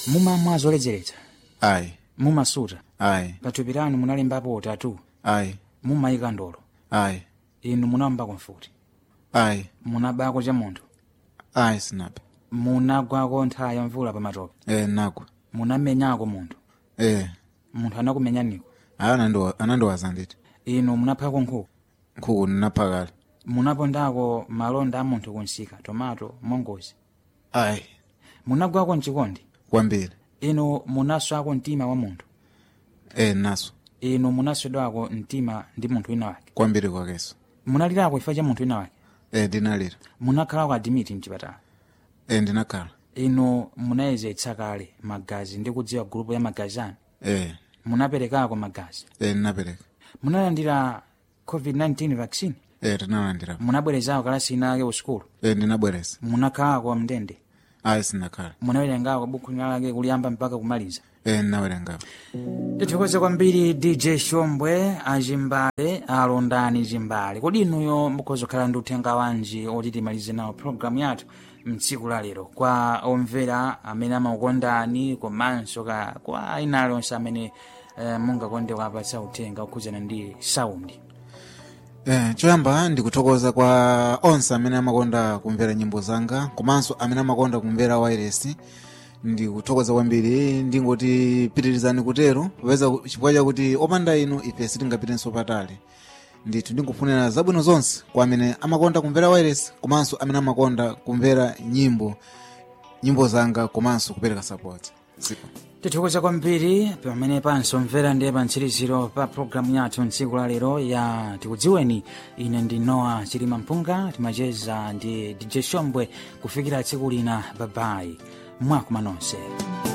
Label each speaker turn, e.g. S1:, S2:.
S1: mumamwa zoledzeretsa
S2: ayi
S1: mumasuta
S2: ayi
S1: pathupi lanu munalembapo utatu
S2: ayi
S1: mumayika ndolo
S2: ayi
S1: inu munawambako mfuti
S2: ayi
S1: munabako cha munthu
S2: ayi sinapa
S1: munagwako nthawi ya mvula pamatope
S2: e nagwa
S1: munamenyako munthu
S2: e
S1: munthu anakumenyaniko
S2: ayi anandiwa- anandiwaza nditi
S1: inu munaphako nkhuku
S2: nkhuku ndinapha kale
S1: munapondako malonda a munthu kunsika tomato mongozi
S2: ayi
S1: munagwako mchikondi
S2: kwambiri
S1: inu munaswako mtima wa munthu
S2: e naso
S1: inu munaswedwako mtima ndi munthu wina wake
S2: kwambiri kwakeso
S1: munalirako ifa cha munthu wina wake
S2: e ndinalira
S1: munakhalako adimiti mchipatala
S2: e ndinakhala
S1: inu munayezetsa kale magazi ndi kudziwa gulupu ya magazi anu
S2: e
S1: munaperekako magazi
S2: e ndinapereka
S1: munalandira covid-19 vaccine
S2: e tinalandira
S1: munabwerezako kalasi ina yake usukulu
S2: e ndinabwereza
S1: munakhalako mndende
S2: ayi sinakhala
S1: munawerengako buku lake kuliyamba mpaka kumaliza
S2: e ndinawerengapo
S1: tithokoze kwambiri dj shombwe azimbale alondani zimbale kodi inuyo mukhoza kukhala ndi uthenga wanji oti timalize nawo programu yathu mtsiku la lero kwa omvera amene amakukondani komanso ka kwa ina alonse amene eh, mungakonde kuapatsa uthenga okhudzana ndi saundi
S2: Eh, choyamba ndikuthokoza kwa onse amene amakonda kumvera nyimbo zanga komanso amene amakonda kumvera wairesi ndikuthokoza kwambiri ndingoti pitirizani kutero popeza chifukwa chakuti opanda inu ife sitingapitenso patali ndithu ndikufunira zabwino zonse kwa amene amakonda kumvera wairesi komanso amene amakonda kumvera nyimbo nyimbo zanga komanso kupereka support Ziko.
S1: tithokoza kwambiri pamene pansomvera ndiye pa mtsiriziro pa programu yathu mtsiku la lero ya tikudziweni ine ndi noa chilima mpunga timacheza ndi dj shombwe kufikira tsiku lina babayi mwakuma nonse